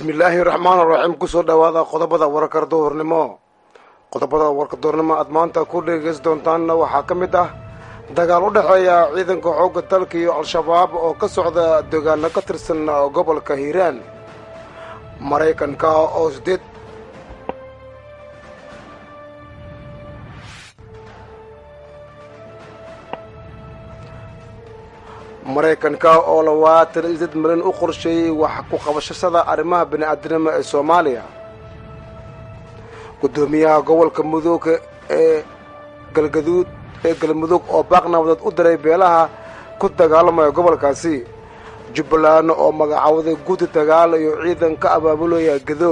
bismillaahi raxmaan raxiim kusoo dhowaada qodobada warkar duhurnimo qodobada warka duhurnimo aad maanta ku dhegeysan doontaanna waxaa ka mid ah dagaal u dhexeeya ciidanka xoogga dalka iyo al-shabaab oo ka socda deegaano ka tirsan gobolka hiiraan maraykanka oo sideed maraykanka oo labaatan iyo sideed milyan u qorsheeyey wax ku qabashashada arrimaha bini-aadinimo ee soomaaliya guddoomiyaha gobolka mudug ee galgaduud ee galmudug oo baaq nabadeed u diray beelaha ku dagaalamaya gobolkaasi jubbaland oo magacawday guddi dagaal iyo ciidan ka abaabulaya gedo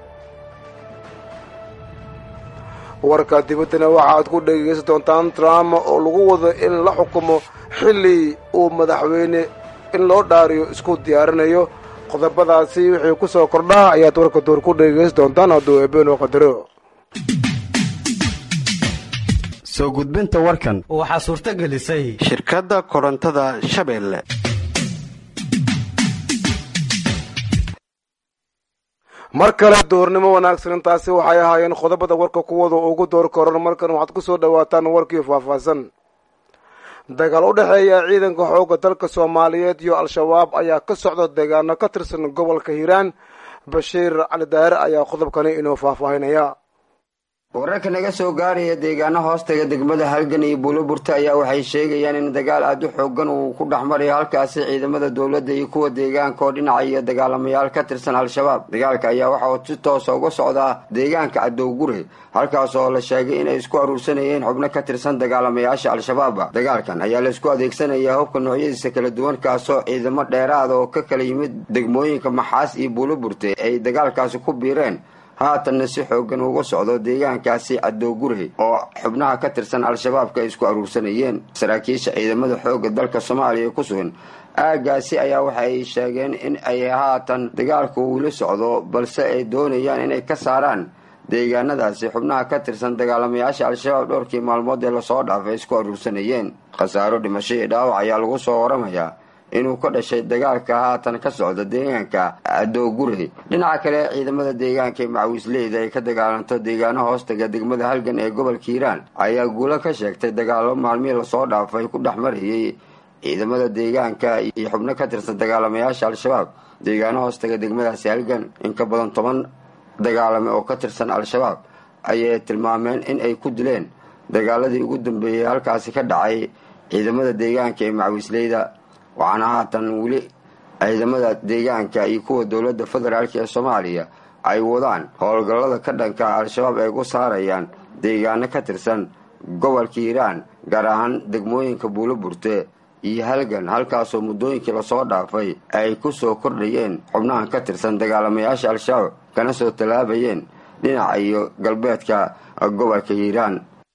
warka dibaddana waxaaad ku dhegeysan doontaan trump oo lagu wado in la xukumo xilli uu madaxweyne in loo dhaariyo isku diyaarinayo qodobadaasi wixii ku soo kordhaa ayaad warka door ku dhegeysan doontaan hadduu eebeenoo qadaro soo gudbinta warkan waxaa suurto gelisay shirkadda korontada shabeelle mar kale doornimo wanaagsan intaasi waxay ahaayeen qodobada warka kuwada ugu door koran markan waxaad ku soo dhowaataan warkii faahfaahsan dagaal u dhexeeya ciidanka xoogga dalka soomaaliyeed iyo al-shabaab ayaa ka socda deegaano ka tirsan gobolka hiiraan bashiir cali daahir ayaa qodobkani inoo faahfaahinaya wararka naga soo gaaraya deegaano hoostaga degmada halgan iyo buuloburta ayaa waxay sheegayaan in dagaal aada u xoogan uu ku dhex marayo halkaasi ciidamada dowladda iyo kuwa deegaanka oo dhinaca iyo dagaalamayaal ka tirsan al-shabaab dagaalka ayaa waxa uu si toosa uga socdaa deegaanka cadowgure halkaas oo la sheegay inay isku aruursanayeen xubno ka tirsan dagaalamayaasha al-shabaab dagaalkan ayaa la isku adeegsanayaa hubka noocyadiisa kala duwan kaasoo ciidamo dheeraada oo ka kala yimid degmooyinka maxaas iyo buuloburte ay dagaalkaasi ku biireen haatanna si xoogan uga socdo deegaankaasi cadowgurhe oo xubnaha ka tirsan al-shabaabka ay isku aruursanayeen saraakiisha ciidamada xoogga dalka soomaaliya ku sugan aagaasi ayaa waxa ay sheegeen in ay haatan dagaalku uula socdo balse ay doonayaan inay ka saaraan deegaanadaasi xubnaha ka tirsan dagaalamayaasha al-shabaab dhowrkii maalmood ee lasoo dhaafay isku aruursanayeen khasaaro dhimasho iyo dhaawac ayaa lagu soo waramayaa inuu ka dhashay dagaalka haatan ka socda deegaanka cadowgurhe dhinaca kale ciidamada deegaanka ee macawiisleyda ay ka dagaalanto deegaano hoostaga degmada halgan ee gobolka hiiraan ayaa guulo ka sheegtay dagaalo maalmihii lasoo dhaafay ku dhex marayay ciidamada deegaanka iyo xubno ka tirsan dagaalamayaasha al-shabaab deegaano hoostaga degmadaasi halgan in ka badan toban dagaalame oo ka tirsan al-shabaab ayay tilmaameen in ay ku dileen dagaaladii ugu dambeeyey halkaasi ka dhacay ciidamada deegaanka ee macawiisleyda waxaana haatan weli ciidamada deegaanka iyo kuwa dowladda federaalk ee soomaaliya ay wadaan howlgallada ka dhanka al-shabaab ay ku saarayaan deegaano ka tirsan gobolka hiiraan gaar ahaan degmooyinka buuloburte iyo halgan halkaasoo muddooyinkii lasoo dhaafay ay ku soo kordhayeen xubnahan ka tirsan dagaalamayaasha al-shabaab kana soo tallaabayeen dhinaca iyo galbeedka gobolka hiiraan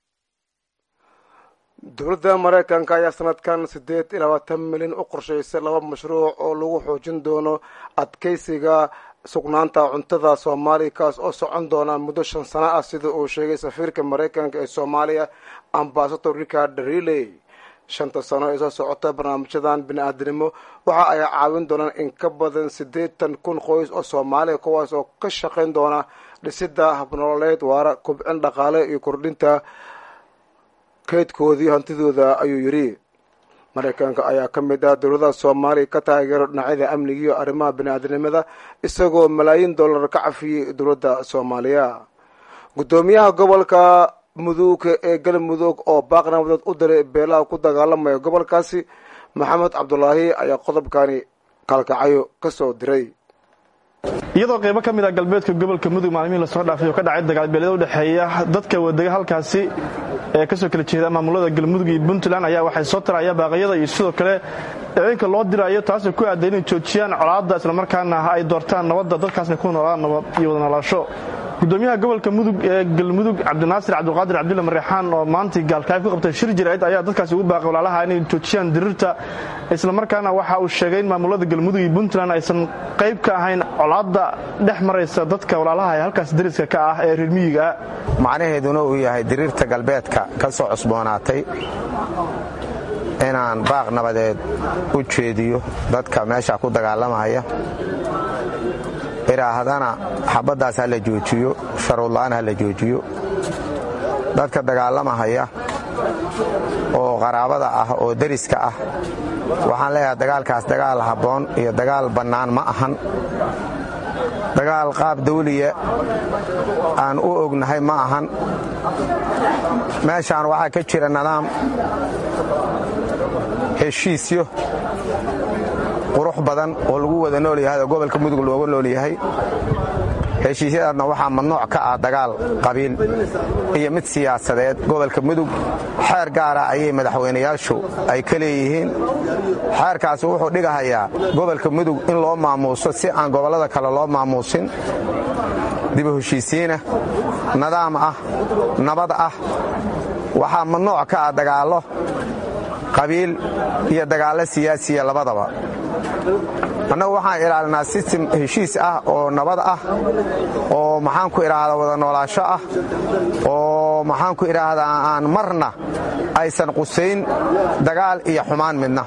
dowladda maraykanka ayaa sanadkan siddeed iyo labaatan milyan u qorshaysay laba mashruuc oo lagu xoojin doono adkeysiga sugnaanta cuntada soomaaliya kaas oo socon doona muddo shan sano ah sida uu sheegay safiirka maraykanka ee soomaaliya ambasador richard riley shanta sano ee soo socota barnaamijyadan bini-aadinimo waxa ay caawin doonaan in ka badan siddeetan kun qoys oo soomaaliya kuwaas oo ka shaqayn doona dhisidda habnololeed waara kubcin dhaqaale iyo kordhinta kaydkoodii hantidooda ayuu yidhi maraykanka ayaa ka mid ah dowladaha soomaaliya ka taageero dhinacyada amniga iyo arrimaha bini-aadinimada isagoo malaayiin dollar ka cafiyey dowladda soomaaliya guddoomiyaha gobolka mudug ee galmudug oo baaq nabadeed u diray beelaha ku dagaalamaya gobolkaasi maxamed cabdulaahi ayaa qodobkani kalkacayo ka soo diray iyadoo qaybo ka mid ah galbeedka gobolka mudug maalmihii lasoo dhaafay oo ka dhacay dagaalbeelyada udhexeeya dadka wadega halkaasi ee kasoo kala jeeda maamulada galmudug iyo puntland ayaa waxay soo taraya baaqyada iyo sidoo kale ciidanka loo dirayo taasoo ku aaday inay joojiyaan colaadda islamarkaana ay doortaan nabadda dadkaasna ku noolaan nabad iyo wada noolaasho gudoomiyaha gobolka mudug ee galmudug cabdinaasir cabdiqaadir cabdulle mareexaan oo maantii gaalkacyo ku qabtay shir jirayd ayaa dadkaasi ugu baaqay walaalaha inay joojiyaan dirirta islamarkaana waxa uu sheegay in maamulada galmudug iyo puntland aysan qayb ka ahayn colaadda dhex maraysa dadka walaalaha ee halkaas dariska ka ah ee reer miyiga ah macnaheeduna uu yahay diriirta galbeedka ka soo cusboonaatay inaan baaq nabadeed u jeediyo dadka meesha ku dagaalamaya yidhaahdana xabaddaas ha la joojiyo sharuudla'aan ha la joojiyo dadka dagaalamahaya oo qaraabada ah oo deriska ah waxaan leeyahay dagaalkaas dagaal habboon iyo dagaal bannaan ma ahan dagaal qaab dawliya aan u ognahay ma ahan meeshaan waxaa ka jira nidaam heshiisyo qurux badan oo lagu wada nool yahay oo gobolka mudug looga nool yahay heshiisyadaasna waxaa mamnuuc ka ah dagaal qabiil iyo mid siyaasadeed gobolka mudug xeer gaara ayay madaxweynayaashu ay ka leeyihiin xeerkaasi wuxuu dhigahayaa gobolka mudug in loo maamuuso si aan gobollada kale loo maamuusin dibu heshiisiinah nidaam ah nabad ah waxaa mamnuuc ka ah dagaallo qabiil iyo dagaallo siyaasiya labadaba annagu waxaan ilaalinaa sistem heshiis ah oo nabad ah oo maxaanku idhaahdaa wada noolaasho ah oo maxaanku idhaahdaa aan marna aysan qusayn dagaal iyo xumaan midna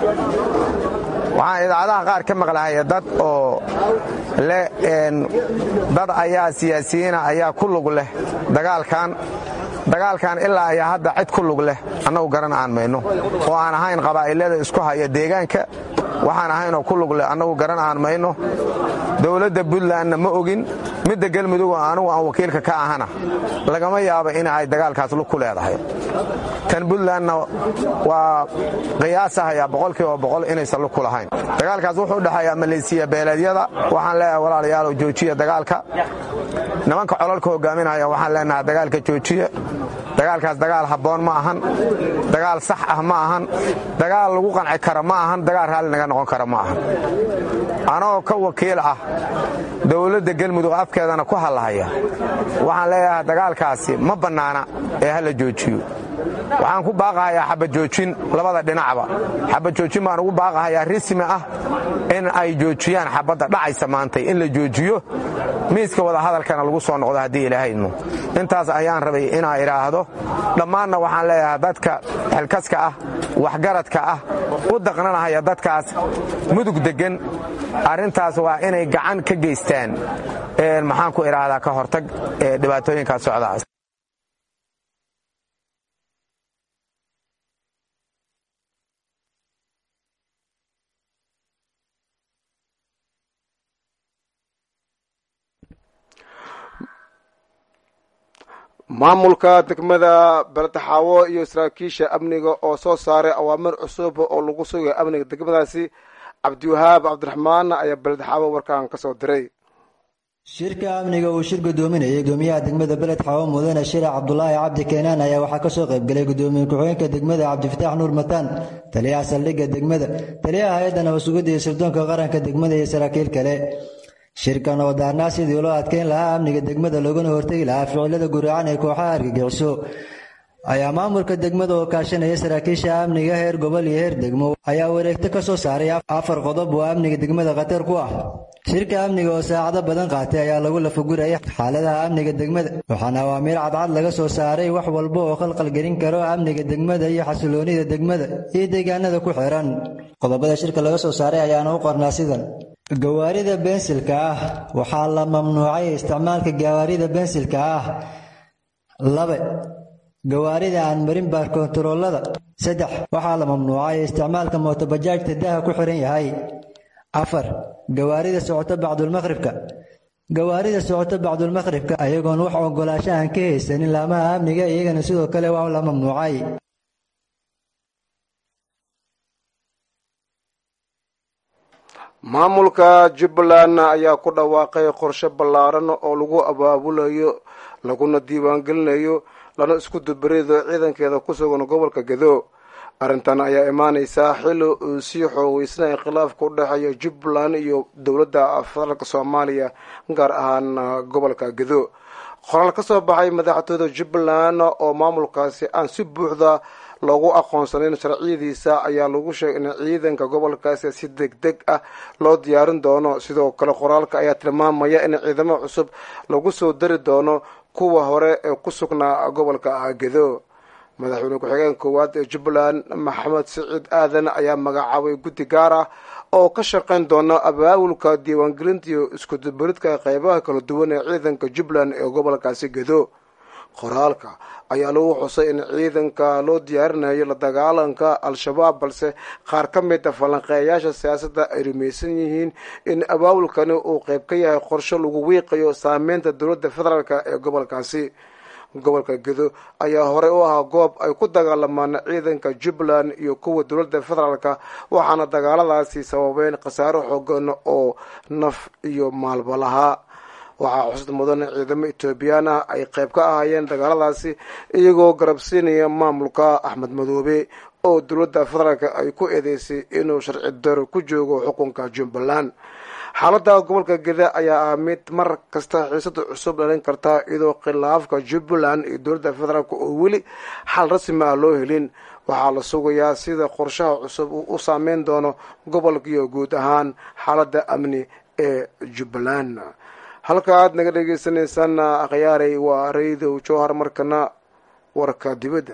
waxaan idaacadaha qaar ka maqlahaya dad oo leh dad ayaa siyaasiyiina ayaa ku lug leh dagaalkan dagaalkan ilaa ayaa hadda cid ku lug leh annagu garan aan mayno oo aan ahayn qabaa'ilada isku haya deegaanka waxaan ahaynoo ku lug leh annagu garan aan mayno dowladda puntlandna ma ogin midda galmudug anugu aan wakiilka ka ahana lagama yaabo in ay dagaalkaas lug ku leedahay tan puntlandna waa qiyaasahayaa boqolkiiba boqol inaysan lug ku lahayn dagaalkaas wuxuu u dhexeeyaa maleysiya beeleedyada waxaan leeyahay walaalayaalow joojiya dagaalka nimanka colalka hogaaminaya waxaan leenahay dagaalka joojiya dagaalkaas dagaal habboon ma ahan dagaal sax ah ma ahan dagaal lagu qanci kara ma ahan dagaal raalli naga noqon kara ma ahan anagoo ka wakiil ah dowladda galmudug afkeedana ku hadlahaya waxaan leeyahay dagaalkaasi ma bannaana ee ha la joojiyo waxaan ku baaqahayaa xabajoojin labada dhinacba xabajoojin baan ugu baaqahayaa rismi ah in ay joojiyaan xabadda dhacaysa maantay in la joojiyo miiska wadahadalkana lagu soo noqdo haddii ilaahayno intaas ayaan rabay inaa idhaahdo dhammaanna waxaan leeyahay dadka xilkaska ah waxgaradka ah u daqnanahaya dadkaas mudug deggan arrintaas waa inay gacan ka geystaan maxaan ku idhaahdaa ka hortag ee dhibaatooyinkaas socdaas maamulka degmada baltaxaawo iyo saraakiisha amniga oo soo saaray awaamir cusub oo lagu sugay amniga degmadaasi cabdiwahaab cabdiraxmaan ayaa baltaxaawo warkaan ka soo diray shirka amniga uu shir gudoominayay gudoomiyaha degmada beled xawo mudane shirac cabdulaahi cabdi keenaan ayaa waxaa kasoo qaybgalay gudoomiye ku-xigeenka degmada cabdifataax nuur mataan taliyaha saldhigga degmada taliyaha hay-adda nabadsugadda iyo sirdoonka qaranka degmada iyo saraakiil kale shirkan oo daarnaa sidii loo adkeyn lahaa amniga degmada loogana hortegi lahaa ficilada guraacan ee kooxaha argagixiso ayaa maamulka degmada oo kaashanaya saraakiisha amniga heer gobol iyo heer degmo ayaa wareegto ka soo saaray afar qodob oo amniga degmada khatar ku ah shirka amniga oo saacado badan qaatay ayaa lagu lafaguraya xaaladaha amniga degmada waxaana awaamiir cadcad laga soo saaray wax walba oo khalqalgelin karo amniga degmada iyo xasiloonida degmada iyo deegaanada ku xiran qodobada shirka laga soo saaray ayaana u qornaa sidan gawaarida bensilka ah waxaa la mamnuucay isticmaalka gawaarida bensilka ah laba gawaarida aan marin baarkontaroolada saddex waxaa la mamnuucay isticmaalka mootobajaajta daha ku xiran yahay afar gawaarida socoto bacdulmaqhribka gawaarida socoto bacdulmaqhribka ayagoon wax ogolaasho aan ka haysanin laamaha amniga iyagana sidoo kale waa la mamnuucay maamulka jubbaland ayaa ku dhawaaqay qorshe ballaaran oo lagu abaabulayo laguna diiwaangelinayo lana isku dubarido ciidankeeda ku sugan gobolka gedo arrintan ayaa imaaneysaa xilli uu sii xoogeysnay khilaafka u dhexeeya jubbaland iyo dowladda federaalk soomaaliya gaar ahaan gobolka gedo qoraal ka soo baxay madaxtooyda jubbaland oo maamulkaasi aan si buuxda loogu aqoonsanayn sharciyadiisa ayaa lagu sheegay in ciidanka gobolkaasi si deg deg ah loo diyaarin doono sidoo kale qoraalka ayaa tilmaamaya in ciidamo cusub lagu soo dari doono kuwa hore ee ku sugnaa gobolka gedo madaxweyne ku-xigeen koowaad ee jubbaland maxamed siciid aadan ayaa magacaabay guddi gaar ah oo ka shaqayn doona abaabulka diiwaangelinta iyo iskudubaridka qeybaha kala duwan ee ciidanka jubbaland ee gobolkaasi gedo qoraalka ayaa lagu xusay in ciidanka loo diyaarinayo la dagaalanka al-shabaab balse qaar ka mid a falanqeeyayaasha siyaasadda ay rumaysan yihiin in abaabulkani uu qeyb ka yahay qorsho lagu wiiqayo saameynta dowladda federaalk ee gobolkaasi gobolka gedo ayaa horey u ahaa goob ay ku dagaalamaan ciidanka jubbaland iyo kuwa dowladda federaalka waxaana dagaaladaasi sababeen khasaaro xoogan oo naf iyo maalba lahaa waxaa xusud mudan ciidamo etoobiyaan ah ay qeyb ka ahaayeen dagaaladaasi iyagoo garabsiinaya maamulka axmed madoobe oo dowladda federaalk ay ku eedeysay inuu sharci daro ku joogo xukunka jubbaland xaalada gobolka geda ayaa ah mid mar kasta xiisada cusub dhalin karta iyadoo khilaafka jubbaland iyo dowladda federaalk oo weli xal rasmi ah loo helin waxaa la sugayaa sida qorshaha cusub uu u saameyn doono gobolkiiyo guud ahaan xaalada amni ee jubbaland halka aad naga dhegeysaneysaan akhyaaray waa raydow jowhar markana warka dibadda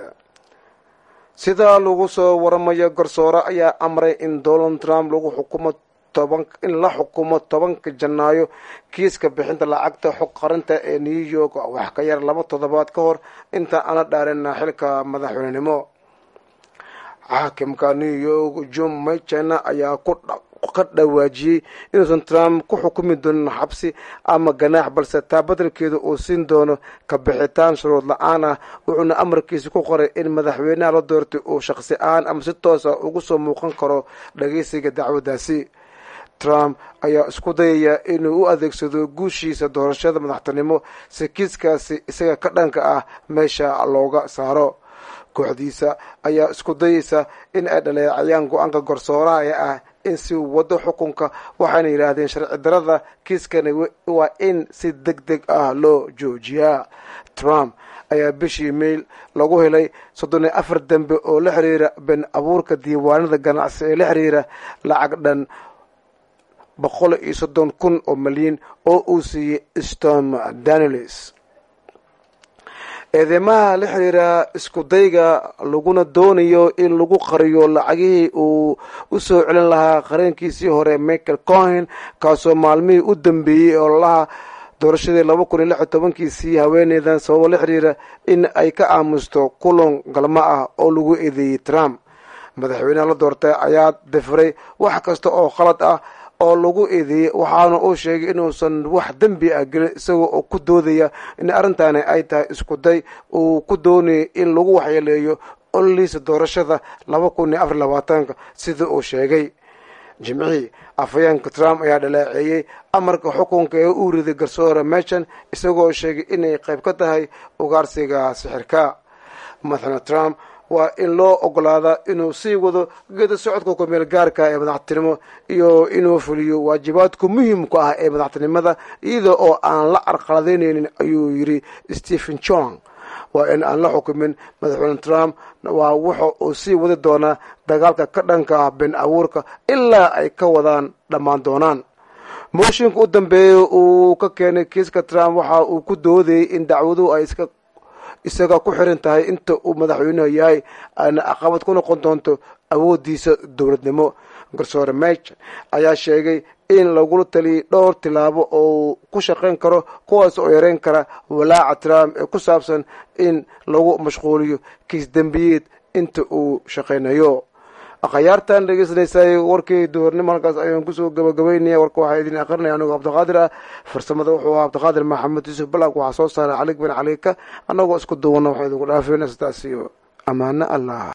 sida lagu soo waramayo garsoore ayaa amray in donald trump lagu xukumo in la xukumo tobanka janaayo kiiska bixinta lacagta xog qarinta ee new york wax ka yar laba toddobaad ka hor inta aana dhaarin xilka madaxweynenimo xaakimka new york john machen ayaa ka dhawaajiyey inuusan trump ku xukumi doonin xabsi ama ganaax balse taa badelkeeda uu siin doono ka bixitaan shuruud la-aan ah wuxuuna amarkiisa ku qoray in madaxweynaha la doortay uu shaqsi ahaan ama si toosa ugu soo muuqan karo dhageysiga dacwaddaasi trump ayaa isku dayaya inuu u adeegsado guushiisa doorashada madaxtinimo si kiiskaasi isaga ka dhanka ah meesha looga saaro kooxdiisa ayaa isku dayeysa in ay dhaleecayaan go-aanka garsooraha ee ah in si wado xukunka waxayna yidhaahdeen sharci darada kiiskani waa in si deg deg ah loo joojiyaa trump ayaa bishii meyl lagu helay soddon iyo afar dembe oo la xiriira been abuurka diiwaanada ganacsi ee la xiriira lacag dhan boqol iyo soddon kun oo malyan oo uu siiyey stom danelis eedeymaha la xiriira isku dayga laguna doonayo in lagu qariyo lacagihii uu u soo celin lahaa qareenkiisii hore michael cohen kaasoo maalmihii u dambeeyey ololaha doorashadii laba kun iyo lix iyo tobankiisii haweeneydan sababo la xiriira in ay ka aamusto kulan galmo ah oo lagu eedeeyey trump madaxweynaha la doortay ayaa dafiray wax kasta oo khalad ah oo lagu eedeeyey waxaana uu sheegay inuusan wax dembi ah gelin isagoo oo ku doodaya in arrintaani ay tahay isku day uu ku doonayay in lagu waxyeeleeyo ololiisa doorashada laba kun iyo afar labaatanka sida uu sheegay jimcihii afhayeenka trump ayaa dhaleeceeyey amarka xukunka ee uu riday garsoore mechan isagoo sheegay inay qayb ka tahay ugaarsiga sixirka madaxweyne trump waa in loo ogolaadaa inuu sii wado geeda socodka kumeel gaarka ee madaxtinimo iyo inuu fuliyo waajibaadku muhiimku ah ee madaxtinimada iyada oo aan la carqaladeyneynin ayuu yidhi stephen jong waa in aan la xukumin madaxweyne trump waa wuxa uu sii wadi doonaa dagaalka ka dhanka ah been abuurka ilaa ay ka wadaan dhammaan doonaan mooshinka u dambeeya uu ka keenay kiiska trump waxa uu ku doodayay in dacwaduhu ay iska isaga ku xiran tahay inta uu madaxweynuhu yahay aana caqabad ku noqon doonto awoodiisa dowladnimo garsoore mech ayaa sheegay in lagula taliyay dhowr tilaabo oo ku shaqayn karo kuwaas oo yareyn kara walaaca trump ee ku saabsan in lagu mashquuliyo kiis dembiyeed inta uu shaqaynayo akhyaartan dhegeysanaysaay warkii duhurnimo halkaas ayaan kusoo gabagabeynaya warka waxaa idin akrinaya anigoo cabdiqaadir ah farsamada wuxuu ahaa cabdiqaadir maxamed yuusuf balak waxaa soo saaray cali bin caliika annagoo isku duwana waxaa idinku dhaafeyna sidaas iyo ammaano allah